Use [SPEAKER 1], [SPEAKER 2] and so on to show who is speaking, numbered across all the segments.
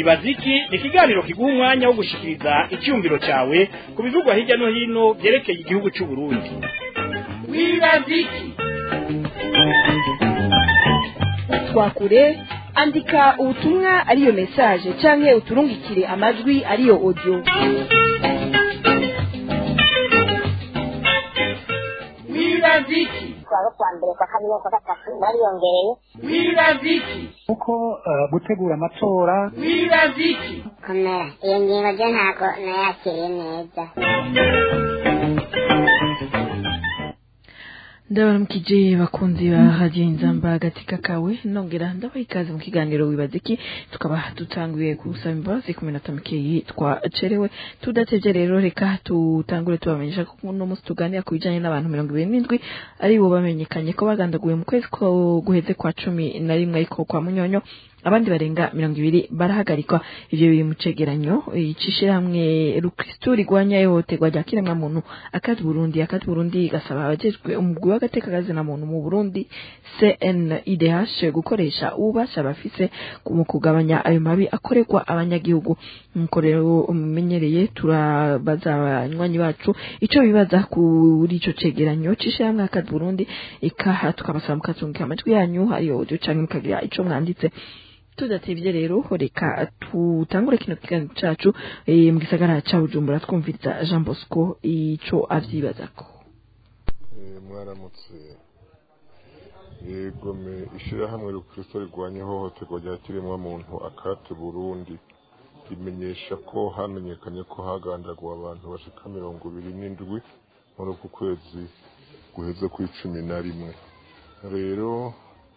[SPEAKER 1] wibaza iki ni ikiganiro kiguha umwanya wo gushikiriza icyumviro cyawe ku bivugwa hirya no hino byerekeye igihugu cy'u Burundi wibaza iki
[SPEAKER 2] twakure andika ubutumwa ariyo message canke uturungikire amajwi ariyo audio
[SPEAKER 1] wibaza iki
[SPEAKER 3] twaba kwa mbere kwa kabiri kwa gatatu bariyongereye
[SPEAKER 1] wibaza iki
[SPEAKER 4] kuko eh, gutegura amatora
[SPEAKER 1] wibaza iki
[SPEAKER 3] komera iyo ngingo ryo ntabwo nayakiriye neza
[SPEAKER 5] ndabaramukije bakunzi ba radiyo inzamba agatika kawe nongera ndabaha ikaze mu kiganiro wibaza iki tukaba dutanguye gusaba imbabazi ku minota mikeyi twacerewe tudatevye rero reka tutangure tubamenyesha ko uno munsi tuganira ku bijanye n'abantu mirongo ibiri n'indwi ari bo bamenyekanye ko bagandaguye mu kwezi ko guheze kwa cumi na rimwe ariko kwa munyonyo abandi barenga mirongo ibiri barahagarikwa ivyo biri mu cegeranyo icishirahamwe rukristu rigwanya ihohoterwa rya kiremwamuntu akati burundi akati burundi gasaba abajejwe umugwi w'agateka kazina muntu mu burundi cnidh gukoresha ububasha bafise mu kugabanya ayo mabi akorerwa abanyagihugu nkuko rero mumenyereye turabaza abanywanyi bacu ico bibaza kuri ico cegeranyo c'ishirahamwe akati burundi ikaha tukabasaba mukazungika amajwi yanyu hariyo audio canke mukagira ico mwanditse tudatevye rero reka tutangure kino kiganiro cacu eh, mu gisagara ca bujumbura twumviriza jean bosco ico avyibazako
[SPEAKER 6] Eh, mwaramutse yego me ishirahamwe rukristo rigwanya ihohoterwa rya kiremwamuntu akate burundi rimenyesha ko hamenyekanye ko hagandaguwe abantu bashika mirongo ibiri n'indwi muri uku kwezi guheze ku icumi na rimwe rero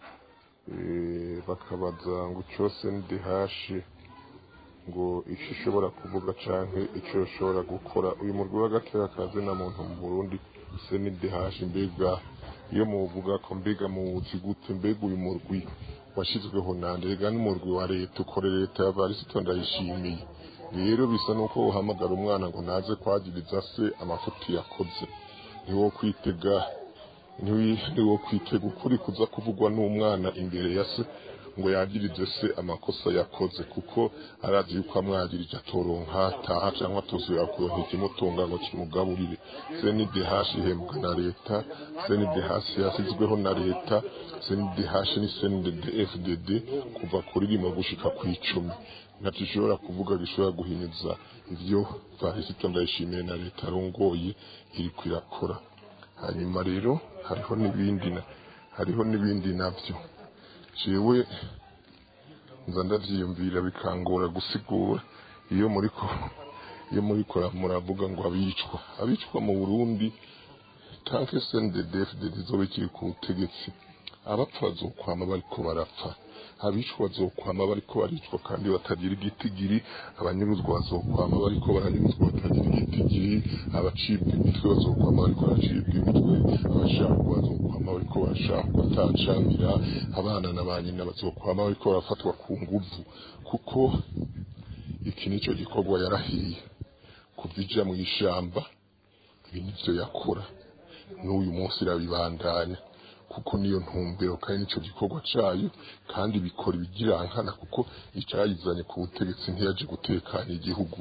[SPEAKER 6] eh, bakabaza ngo cyose ndi hashi ngo icyo ishobora kuvuga canke icyo ishobora gukora uyu murwi w'agateka kazi na muntu mu burundi se ni dehashi mbega iyo muvuga ko mbega muwuzi gute mbega uyu murwi washyizweho nande rega n'umurwi wa leta ukore leta ya varisito ndayishimiye rero bisa nuko uhamagara umwana ngo naze kwagiriza se amafuti yakoze niwo kwitega niwo kwitega ukuri kuza kuvugwa n'umwana imbere ya se ngo yagirize se amakosa yakoze kuko arazi yuko amwagirije atoronka taha cyangwa atuzura kuronka ikimutunga ngo kimugaburire CNDH ihembwa na leta CNDH yasizweho na leta CNDH ni CNDD-FDD kuva kuri rimwe gushika ku icumi ntacyo ishobora kuvuga gishobora guhinyuza ivyo varisito ndayishimiye na leta arongoye iriko irakora hanyuma rero hariho n'ibindi na hariho n'ibindi navyo jewe nza ndavyiyumvira bikangora gusigura iyo muriko iyo muriko muravuga ngo abicwa abicwa mu Burundi tanke CNDD-FDD zoba ikiri ku butegetsi abapfa bazokwama bariko barapfa abicwa bazokwama bariko baricwa kandi batagira igitigiri abanyuruzwa bazokwama bariko baranyuruzwa batagira igitigiri abacibwa imitwe bazokwama bariko baracibwa imitwe abashakwa bazokwama bariko barashakwa atacamira abana na ba nyina bazokwama bariko barafatwa ku nguvu kuko iki nico gikorwa yarahiye kuva ija mu ishamba ibi nivyo yakora n'uyu munsi irabibandanya kuko niyo ntumbero kandi nico gikorwa cayo kandi bikora ibigirankana kuko icayizanye ku butegetsi ntiyaje gutekanya igihugu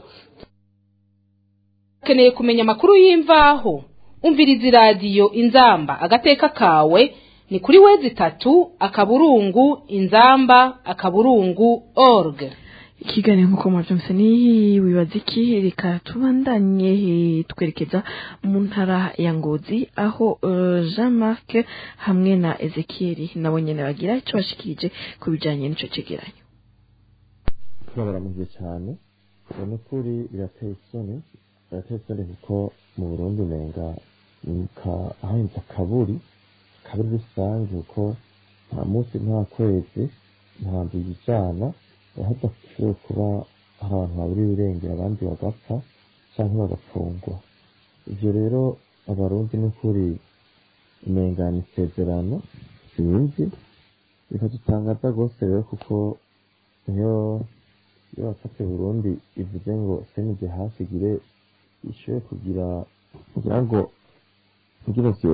[SPEAKER 7] ukeneye kumenya amakuru y'imvaho umviriza iradiyo inzamba agateka kawe ni kuri wezi itatu akaburungu inzamba akaburungu org
[SPEAKER 5] ikiganiro nk'uko mwabyumvise ni wibaza iki reka tubandanye eh, twerekeza mu ntara ya ngozi aho eh, jean marc hamwe na ezekiel nabo nyene bagira ico bashikirije ku bijanye n'ico cegeranyo
[SPEAKER 8] turabaramuje cyane ubona ukuri birateye isoni birateye isoni kuko mu burundi umenga hahinze akaburi akaburi rusange kuko nta munsi nta kwezi nta nzu yijana hadakwiye kuba hari abantu babura ibirengera abandi bagapfa cyangwa bagafungwa ibyo rero abarundi n'ukuri umengana isezerano sinzi bikadutangaza rwose rero kuko iyo iyo wafate burundi ivuze ngo senije hafi igire ishobore kugira kugira ngo kugira ngo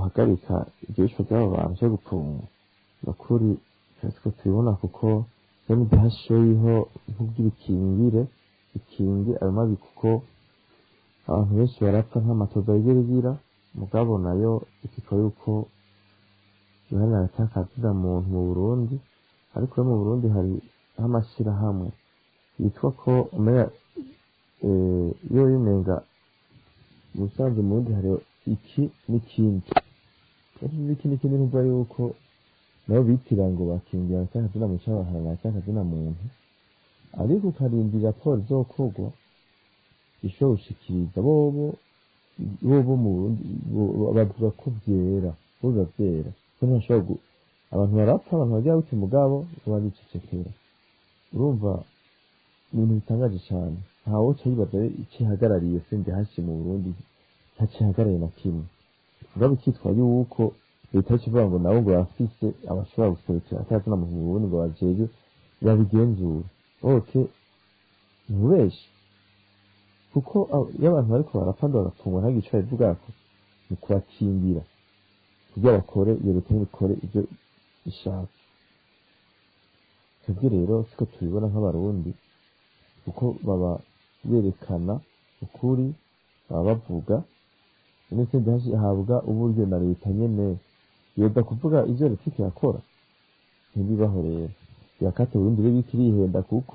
[SPEAKER 8] yohagarika ibyo bicwa by'abo bantu cyo gupfungwa ni ukuri twese ko tubibona kuko sendihashoyiho nkubwira ikingire ikingi ayo mabi kuko abantu benshi barapfa nk'amatoza yigerigira mugabo nayo ikikora yuko iharanira atakazira muntu mu burundi ariko no mu burundi hari amashyirahamwe yitwa ko umenya iyo yimenga ubusanzwe mu burundi hari iki n'ikindi iki iki n'ikindi nubwo yuko nabo bitira ngo bakingira atakazina mu cyangwa baharanira atakazina muntu ariko ukarindira raporo izokorwa ishobora gushikiriza bobo bobo mu burundi bavuga ko byera buza byera ko ntashobora abantu barapfa abantu bagira gute mugabo baricecekera urumva ni ibintu bitangaje cyane ntawe uca yibaza ikihagarariye sende hasi mu burundi ntakihagarariye na kimwe mugabo ikitwa yuko leta ikivuga ngo nabo ngo bafise abashobora guserukira atazina mu burundi ngo bajeje babigenzura oke ntubeshi kuko iyo abantu bariko barapfa ndo bagafungwa nta gico bivugako ni kubakingira kugira bakore iyo leta ntibikore ibyo ishaka twebwe rero siko tubibona nk'abarundi kuko baba berekana ukuri baba bavuga ndetse hahabwa uburyo na leta nyene yoza kuvuga ivyo leta iriko irakora ntibibaho rero birakate burundi rero biriko irihenda kuko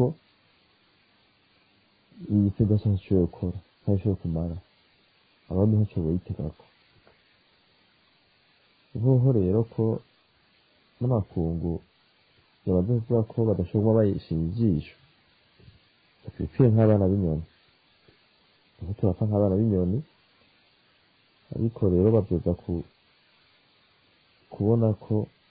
[SPEAKER 8] iyi sida ntashoboye gukora ntashoboye kumara abandi ntacyo boyitegako hoho rero ko n'amakungu yabanza kuvuga ko badashobora bayishinga ijisho bakwiye nk'abana b'inyoni aho turapfa nk'abana b'inyoni ariko rero babyuza ku kubona ko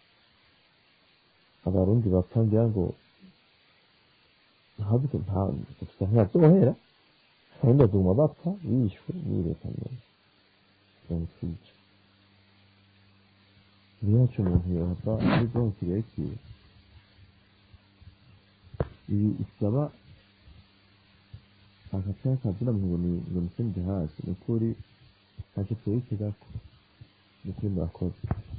[SPEAKER 8] abarundi bapfa ngira ngo ntabwo nta gusa ntiyabyohera abarundi baguma bapfa bishwe n'iyi nyine mirongo twica niyo hacu umuntu yohava ari bwonko kirekire ibi isaba akataya kazina ngo ni ngo ni sende hasi ni ukuri ntacyo twerekeza ni ukuri murakoze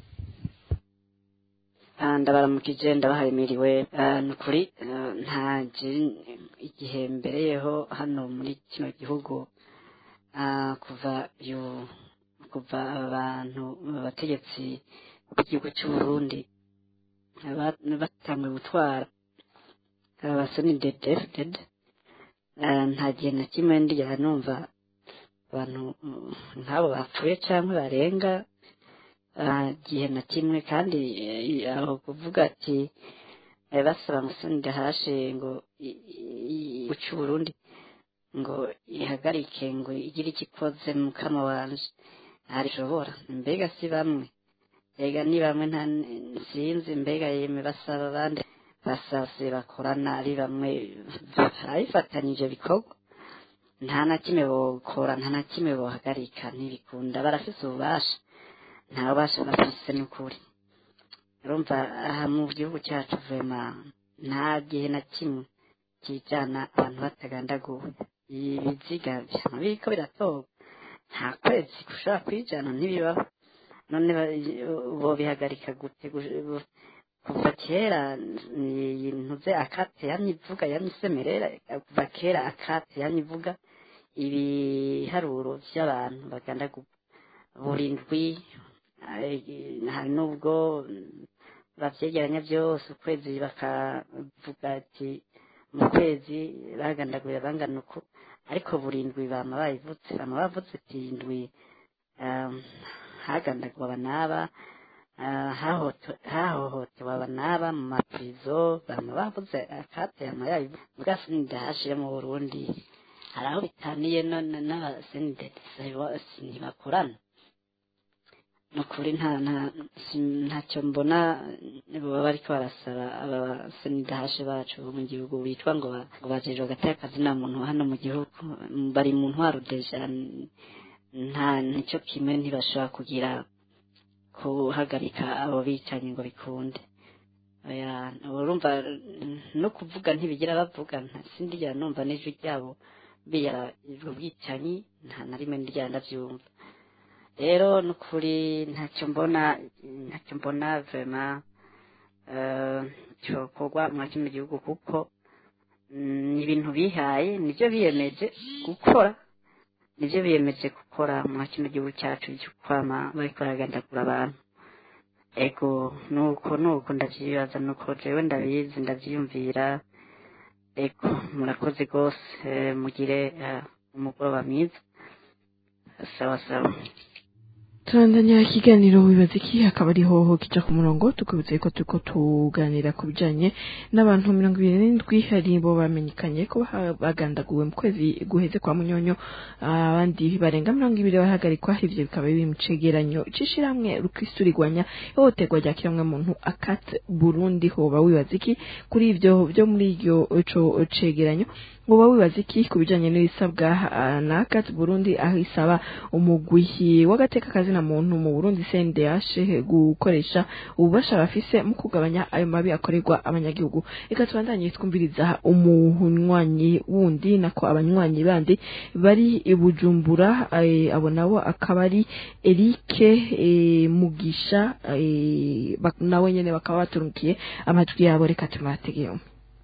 [SPEAKER 9] ndabaramukije ndabaharimiriwe ni ukuri nta igihe mbereyeho hano muri kino gihugu kuva kuva abantu abategetsi b'igihugu cy'u Burundi batangiye gutwara abasoni dedefuded nta gihe na kimwe ndigera numva abantu nk'abo bapfuye cyangwa barenga gihe na kimwe kandi aho kuvuga ati basaba musoni hashe ngo guca Burundi ngo ihagarike ngo igire icyo ikoze mu kama wanje ntarishobora mbega si bamwe mbega ni bamwe nta sinzi mbega yeme basaba abandi basase bakorana ari bamwe barabifatanyije bikorwa nta na kimwe bokora nta na kimwe bohagarika ntibikunda barafise ububasha nta bubasha bafise n'ukuri urumva aha mu gihugu cyacu vema nta gihe na kimwe kijana abantu batagandaguwe ibiziga byama biriko biratorwa nta kwezi gushobora kwijana ntibibaho none bobihagarika gute kuva kera ntuze akate yamye ivuga yamye isemerera kuva kera akate yamye ivuga ibiharuro by'abantu bagandaguwe burindwi hari n'ubwo bavyegeranya byose ukwezi bakavuga ati mu kwezi bagandaguye bangana uku ariko burindwi bama bayivutse bama bavutse ati indwi hagandaguwe abanaba hahohotewe abanaba mu maprizo bama bavuze akate yama yabivuze mugasi nidahashire mu burundi hari aho bitaniye none n'abasenidetisa ntibakorana ni ukuri nta ntacyo mbona baba bariko barasaba abasenidahashe bacu bo mu gihugu bitwa ngo bajejwe agateka akazina muntu hano mu gihugu bari mu ntwaro deja nta nicyo kimwe ntibashobora kugira guhagarika abo bicanyi ngo bikunde urumva no kuvuga ntibigira bavuga sindigera numva n'ijwi ryabo biyara ubwo bwicanyi nta na rimwe ndigera ndabyumva rero ni ukuri ntacyo mbona ntacyo mbona vema cyokorwa mwa kino gihugu kuko mm, ni ibintu bihaye nibyo biyemeje gukora nibyo biyemeje gukora mwa kino gihugu cyacu cyo kwama bariko baragandagura abantu ego nuko nuko ndavyibaza nuko jewe ndabizi ndavyiyumvira ego murakoze rwose eh, mugire eh, umugoroba mwiza sawa sawa
[SPEAKER 5] turandanya ikiganiro wibaza iki hakaba ari hoho kica ku murongo tukibutse ko turiko tuganira ku bijanye n'abantu mirongo ibiri n'indwi hari bo bamenyekanye ko ba- bagandaguwe mu kwezi guheze kwa munyonyo abandi barenga mirongo ibiri barahagarikwa ivyo bikaba biri mu cegeranyo c'ishirahamwe rukristu rigwanya ihohoterwa rya kiremwamuntu akat burundi hoba wibaza iki kuri ivyo vyo muri iryo co cegeranyo woba wibaza iki ku bijanye n'ibisabwa ah, na akat burundi aho isaba umugwi w'agateka kazina muntu mu burundi cndh gukoresha ububasha bafise mu kugabanya ayo mabi akorerwa abanyagihugu reka tubandanye twumviriza umunywanyi wundi nako abanywanyi bandi bari i bujumbura eh, abo nabo akaba ari erike eh, mugisha eh, bak- nawe nyene bakaba baturungikiye amajwi yabo reka tumategeye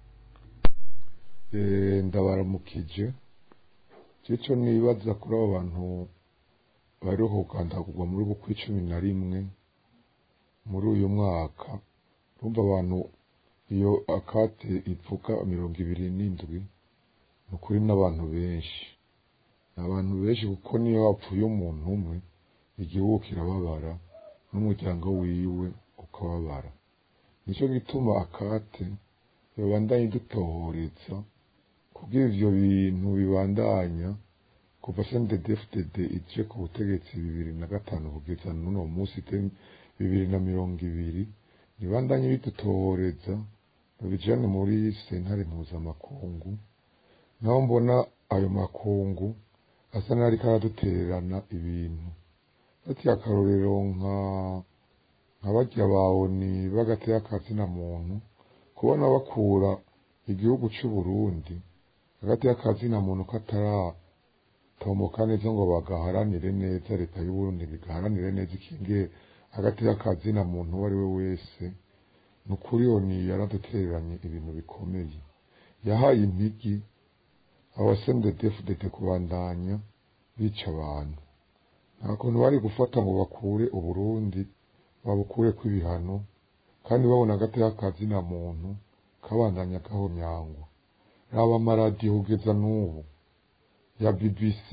[SPEAKER 6] Eh, ndabaramukije cyico nibaza kuri abo bantu bariho kugandagurwa muri uku kw'icumi na rimwe muri uyu mwaka urumva abantu iyo akate ivuga mirongo ibiri n'indwi ni ukuri n'abantu benshi ni abantu benshi kuko niyo hapfuye umuntu umwe igihugu kirababara n'umuryango wiwe ukababara nicyo gituma akate yobandanye dutohoreza kugira ivyo bintu bibandanya kuva CNDD-FDD ije ku butegetsi bibiri na gatanu kugeza n'uno munsi te- bibiri na mirongo ibiri nibandanye bidutohoreza babijane muri sentare mpuzamakungu naho mbona ayo makungu asa n'ariko aradutererana ibintu fatiye akarorero nka nka barya bawoni bagateye akazina muntu kubona bakura igihugu c'u Burundi hagati y'akazina muntu kataratomboka neza ngo bagaharanire neza leta y'u Burundi igaharanire neza ikinge hagati y'akazina muntu uwo ari we wese ni ukuri oni yaradutereranye ibintu bikomeye yahaye impigi abasendedefudete kubandanya bica abantu nta kuntu bari gufata ngo bakure uburundi babukure kw'ibihano kandi babona hagati y'akazina muntu kabandanya gahonyangwa raba amaradiyo kugeza n'ubu ya bbc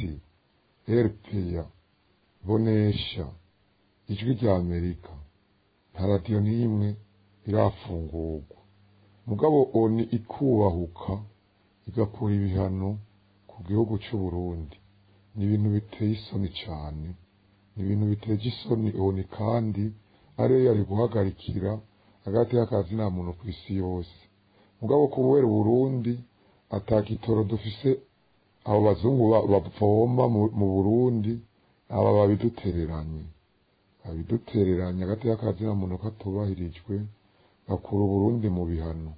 [SPEAKER 6] rpa bonesha ijwi rya amerika nta radiyo n'imwe irafungurwa mugabo oni ikubahuka igakura ibihano ku gihugu c'u Burundi ni ibintu biteye isoni cane ni ibintu biteje isoni oni kandi ariyo yari guhagarikira hagati y'akazina muntu ku isi yose mugabo kubera Burundi atakitoro dufise abo bazungu ba- bavoma mu- mu Burundi aba babidutereranye babidutereranye hagati y'akazina muntu katubahirijwe bakura Burundi mu bihano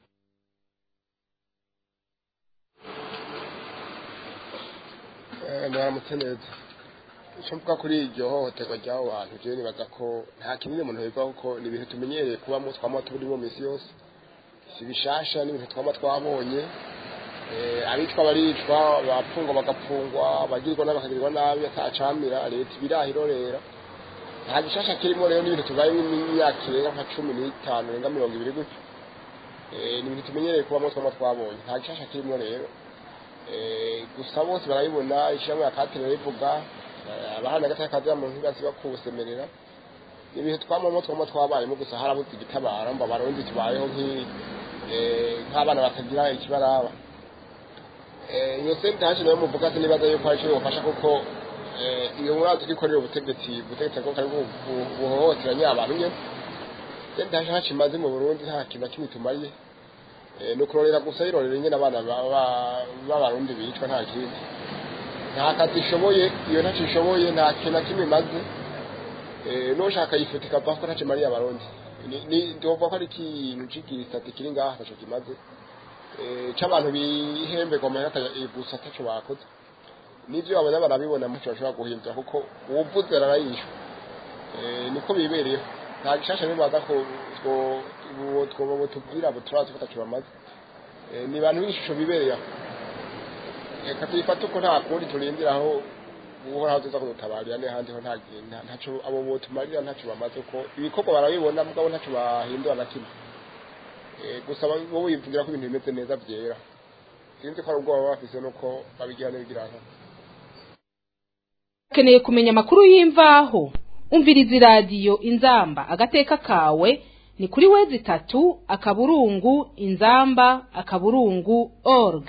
[SPEAKER 10] mwaramutse neza icyo mvuga kuri iryo hohoterwa ry'abo bantu jewe nibaza ko nta kinini umuntu bivaho kuko ni ibintu tumenyereye kubamo twama turimo minsi yose si bishasha ni ibintu twama twabonye Eh, abicwa baricwa bapfungwa bagapfungwa abagirirwa nabi bakagirirwa nabi atacamira leta ibiraha irorera nta gishasha kirimo rero n'ibintu tubayemo imyaka irenga nka cumi n'itanu irenga mirongo ibiri gutyo Eh, ni ibintu tumenyereye kubamo twama twabonye nta gishasha kirimo rero Eh, gusa bose barabibona ishyirahamwe ya katire rivuga abahana hagati y'akazi mu ntibasi bakusemerera ni ibintu twamamo twama twabayemo gusa harabuze igitabara mba barundi tubayeho nk'i- eh, nk'abana batagira ikibaraba Eh, iyo sente haje nayo muvuga ati nibaza yuko hari icyo bibafasha kuko eh, iyo murazi ko ikorera ubutegetsi ubutegetsi bwo kari bu- bu- buhohoteranya abantu nyene sente haje haca imaze mu burundi nta kintu na kimwe tumariye Eh, ni ukurorera gusa yirorera nyine abana ba- ba- b'abarundi bicwa nta kindi nta kazi ishoboye iyo ntacyo ishoboye nta kintu na kimwe imaze Eh, n'ushaka yifuta ikavaho ko ntacyo imariye abarundi Ni- ni- ndovuga ko ari ikintu c'igisate kiri ngaha ntacyo kimaze Eh, c'abantu bihemberwa amahera ata- gusa ataco bakoze n'ivyo babona barabibona muco bashobora guhindura kuko uwuvuze ararayishwa Eh, niko bibereyeho nta gishasha bibaza ko two- ubu twoba tubwira abo turazi ko ataco bamaze Eh, ni abantu b'ishusho bibereye aho reka tuyifate uko nta kundi turindira aho uhoraho tuza kudutabarira n'ahandi ho nta- nta- ntaco abo botumarira ntaco bamaze ko ibikorwa barabibona mugabo ntaco bahindura na kimwe Eh, gusa ba- wowe wivugira ko ibintu bimeze neza vyera sinzi ko ari ubwoba baba bafise nuko babigira n'ibigira nka
[SPEAKER 7] ukeneye kumenya amakuru y'imvaho umviriza iradiyo inzamba agateka kawe ni kuri wezi itatu akaburungu inzamba akaburungu org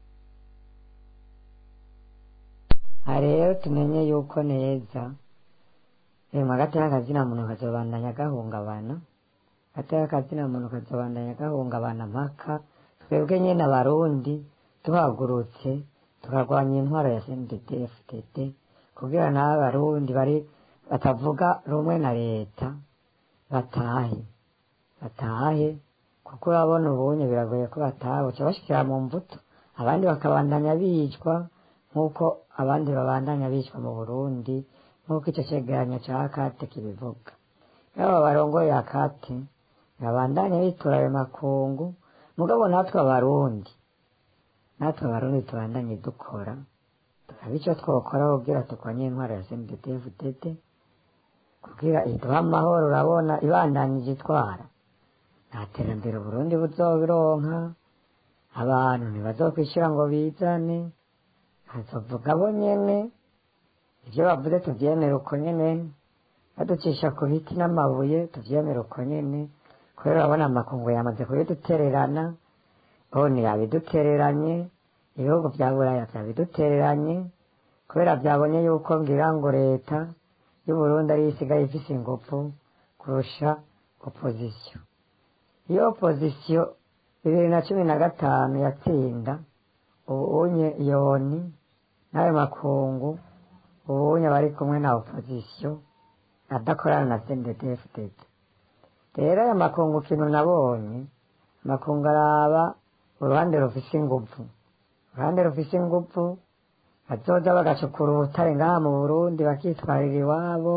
[SPEAKER 11] aha rero tumenye yuko neza rero hagati y'akazina muntu kazobandanya gahungabana hagati y'akazina muntu kazobandanya gahungabana mpaka twebwe nyine abarundi tuhagurutse tukarwanya intwaro ya cndfdd kugira naho abarundi bari batavuga rumwe na leta batahe batahe kuko urabona ubunye biragoye ko bataha buca bashikira mu mbuto abandi bakabandanya bicwa nk'uko abandi babandanya bicwa mu burundi nk'uko icyo cegeranyo ca akate kibivuga yaba barongoye akate babandanya bitura ayo makungu mugabo natwe abarundi natwe abarundi tubandanye dukora tukaba ico twokora kugira turwanye intwaro ya cndfdd kugira iduha amahoro urabona ibandanyije itwara nta terambere uburundi buzobironka abantu ntibazokwishyura ngo bizane hazovuga bo nyene ibyo bavuze tuvyemere uko nyene baducisha ku biti n'amabuye tuvyemere uko nyene kubera urabona amakungu yamaze kubidutererana bone yabidutereranye ibihugu vya buraya vyabidutereranye kubera vyabonye yuko ngira ngo leta y'uburundi ariyo isigaye ifise ingufu kurusha opozisiyo iyo opozisiyo bibiri na cumi na gatanu yatsinda ubunye yoni n'ayo makungu ubunye bari kumwe na opozisiyo adakorana na cndfdd rero ayo makungu kintu nabonye amakungu araba uruhande rufise inguvu uruhande rufise inguvu bazoza bagacukura ubutare ngaha mu burundi bakitwarira iwabo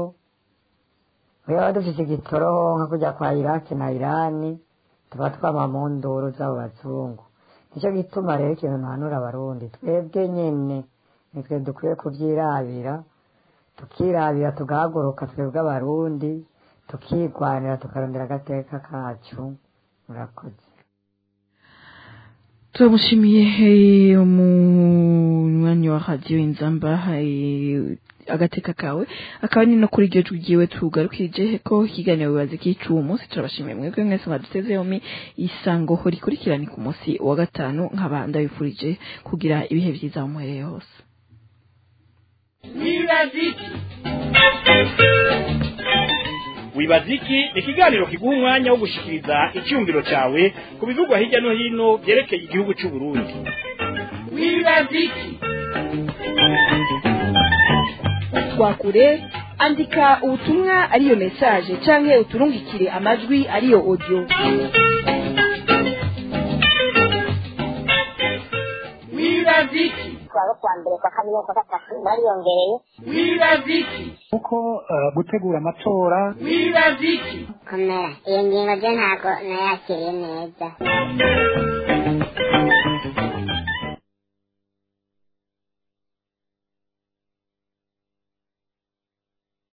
[SPEAKER 11] baba dufise igitoro nka kujya kwa iraki na irani tuba twama mu nduru z'abo bazungu nicyo gituma rero ikintu ntanura abarundi twebwe nyene nitwe dukwiye kuvyirabira tukirabira tugahaguruka twebwe abarundi tukigwanira tukarondera agateka kacu murakoze
[SPEAKER 5] turamushimiye eh, umunywanyi wa radiyo inzamba eh, agateka kawe akaba ni no kuri iryo jwi ryiwe tugarukije ko ikiganiro bibaza ikica uwo munsi turabashimiye mwebwe mwese mwaduteze yombi isango rikurikirane ku munsi wa gatanu nkaba ndabifurije kugira ibihe byiza aho muhereye hose
[SPEAKER 1] wibaziki wibaziki ni ikiganiro kiguha umwanya wo gushikiriza icyumviro cyawe ku bivugwa hirya no hino byerekeye igihugu cy'u Burundi wibaziki
[SPEAKER 2] twakure andika ubutumwa ariyo message canke uturungikire amajwi ariyo audio
[SPEAKER 1] wibaziki
[SPEAKER 3] kuwa kwa mbere kwa kabiri kwa gatatu bariyongereye
[SPEAKER 1] wibaziki
[SPEAKER 4] kuko eh, gutegura amatora
[SPEAKER 1] wibaziki
[SPEAKER 3] komera iyo ngingo byo ntabwo nayakiriye neza